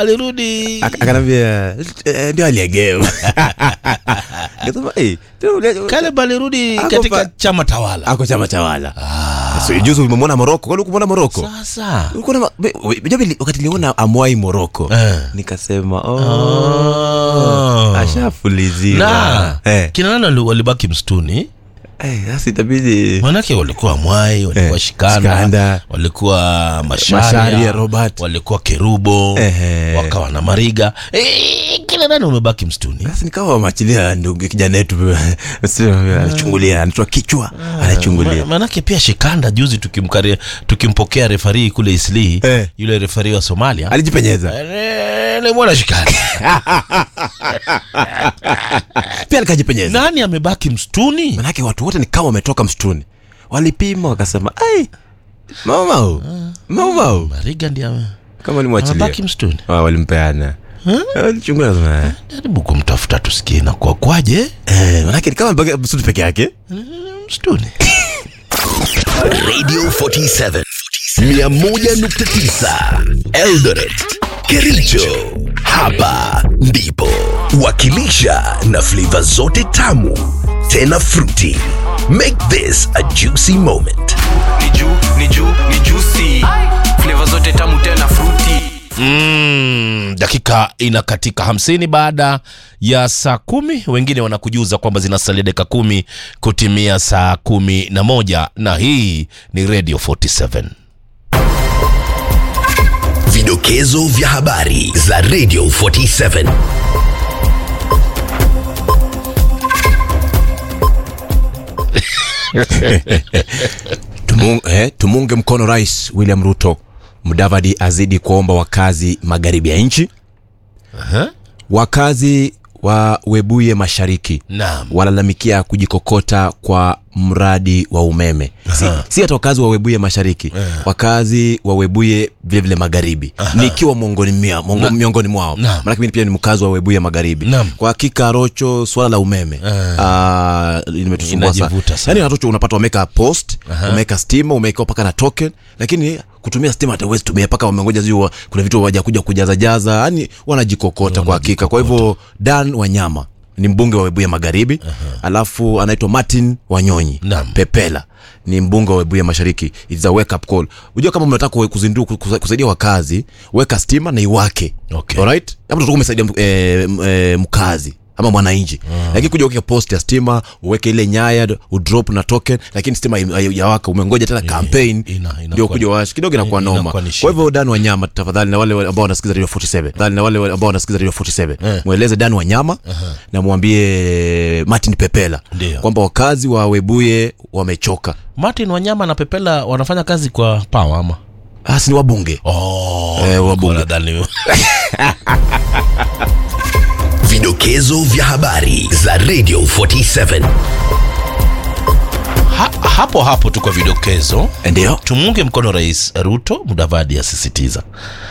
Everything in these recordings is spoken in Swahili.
alirudi Ak- akanambia "Eh, ndio aliegeu Nikasema, "Eh, tena ule- Caleb alirudi Ako katika pa- chama tawala ako chama tawala so, juzi umemwona moroko kwani ukumwona moroko sasa Ulikuwa na ma- we- we- unajua vile- wakati niliona amwai moroko Eh. nikasema oh, Oh. ashafuliziwa na Eh, kina nani wali- walibaki msituni eh, sasa itabidi manake walikuwa mwai walikuwa Eh, shikanda, Shikanda. walikuwa masharia, Masharia, Robert. walikuwa kerubo Ehe. wakawa na mariga e, kila nani wamebaki msituni basi nikawa machilia ndugu kijana yetu anachungulia anatoa kichwa Ma- anachungulia manake pia shikanda juzi tukimkari, tukimpokea refari kule isli Eh. yule refari wa somalia alijipenyeza Eh, nilimwona shikanda pia alikajipenyeza nani amebaki msituni manake watu wote ni kama wametoka msituni walipima wakasema ai maumau maumau mariga ndi ame- kama nimwachilia amebaki msituni Ah, walimpeana alichungulia nasema, eh. jaribu kumtafuta tusikie na kwa kwaje Eh, manake ni kama amebaki msituni peke yake msituni Radio 47 101.9 Eldoret Kericho hapa ndipo wakilisha na flavor zote tamu tena fruity make this a juicy moment ni juu ni juu ni juicy flavor zote tamu tena fruity mm, dakika inakatika hamsini baada ya saa kumi wengine wanakujuza kwamba zinasalia dakika kumi kutimia saa kumi na moja na hii ni radio 47 vidokezo vya habari za Radio 47 Tumu, eh, tumunge mkono rais william ruto mdavadi azidi kuomba wakazi magharibi ya nchi wakazi wa webuye mashariki naam walalamikia kujikokota kwa mradi wa umeme si, si hata wakazi wa webuye mashariki wakazi wa webuye vilevile magharibi nikiwa miongoni, mia- mongo- miongoni mwao Naam. manake mimi pia ni mkazi wa webuye magharibi Naam. kwa hakika rocho swala la umeme ah, limetusumbua sana Inajivuta sana. yani rocho unapata wameweka post wameweka stima umeweka mpaka na token lakini kutumia stima hata huwezi tumia mpaka wamengoja sijui wa- kuna vitu wajakuja kujaza jaza yani wanajikokota kwa hakika kwa hivyo dan wanyama ni mbunge wa webuya magharibi alafu anaitwa martin wanyonyi Naam. pepela ni mbunge wa webuya mashariki It's a wake up call unajua kama mnataka kuzindua kus- kusaidia wakazi weka stima na iwake Okay. alright hapo tutakuwa umesaidia eh, m- eh, mkazi ama mwananchi lakini kuja uweke post ya stima uweke ile nyaya udrop na token lakini stima yawaka umengoja tena campaign ina- inakuwa- ndio kuja wash kidogo inakuwa ina- noma inakuwa ni kwa shida. hivyo dan wanyama tafadhali na wale ambao wanasikiza radio 47 tafadhali na wale ambao wanasikiza radio 47 Eh. mweleze dan wanyama na mwambie martin pepela Ndio. kwamba wakazi wa webuye wamechoka martin wanyama na pepela wanafanya kazi kwa pawa ama hasi ni wabunge oh, Eh, wabunge. nadhani- vidokezo vya habari za Radio 47 ha, hapo hapo tu kwa vidokezo ndio tumunge mkono rais ruto mudavadi asisitiza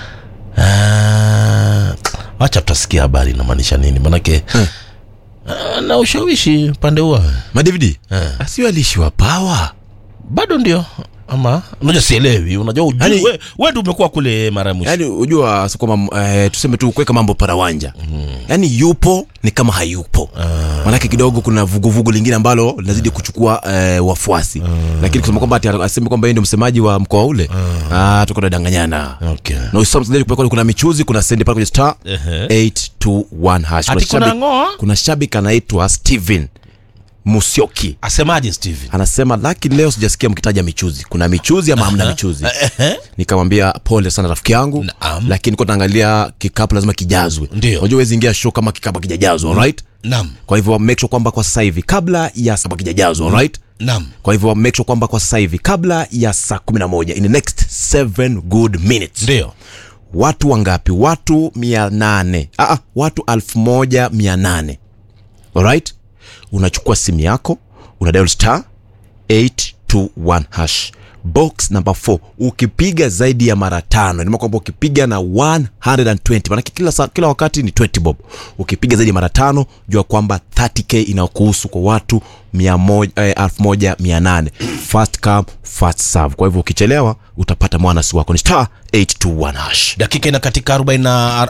Ah, wacha tutasikia habari inamaanisha nini manake ah, na ushawishi upande huo madividi Eh. asio alishiwa pawa bado ndio ama unajua sielewi unajua ujui Yaani- we, we ndio umekuwa kule mara ya mwisho yaani ujua si kwamba eh, tuseme tu kuweka mambo parawanja mm. yaani yupo ni kama hayupo ah. manake kidogo kuna vuguvugu lingine ambalo linazidi kuchukua eh, wafuasi ah. lakini kusema kwamba ati aseme kwamba yeye ndio msemaji wa mkoa ule ah. ah, tuko tunadanganyana okay. na usisahau msikilizaji, kumekuwa kuna michuzi kuna sendi pale kwenye star Ehe. 821 hash Ati kuna shabiki- ng'oa? kuna shabiki anaitwa steven musyoki asemaje steven anasema lakini leo sijasikia mkitaja michuzi kuna michuzi ama hamna michuzi Ehe. nikamwambia pole sana rafiki yangu Naam. lakini kwa naangalia kikapu lazima kijazwe Ndio. unajua huwezi ingia show kama kikapu kijajazwa alright nam kwa hivyo make sure kwamba kwa sasa hivi kabla ya saa kijajazwa alright nam kwa hivyo make sure kwamba kwa sasa hivi kabla ya saa 11 in the next 7 good minutes ndio watu wangapi watu 800 ah, ah, watu 1800 alright unachukua simu yako una dial star 821 hash box number 4 ukipiga zaidi ya mara tano nima kwamba ukipiga na 120 manake kila, saa- kila wakati ni 20 bob ukipiga zaidi ya mara tano jua kwamba 30k inakuhusu kwa watu 1800 fast come fast serve kwa hivyo ukichelewa utapata mwanasi wako ni star 821 hash dakika ina katika 40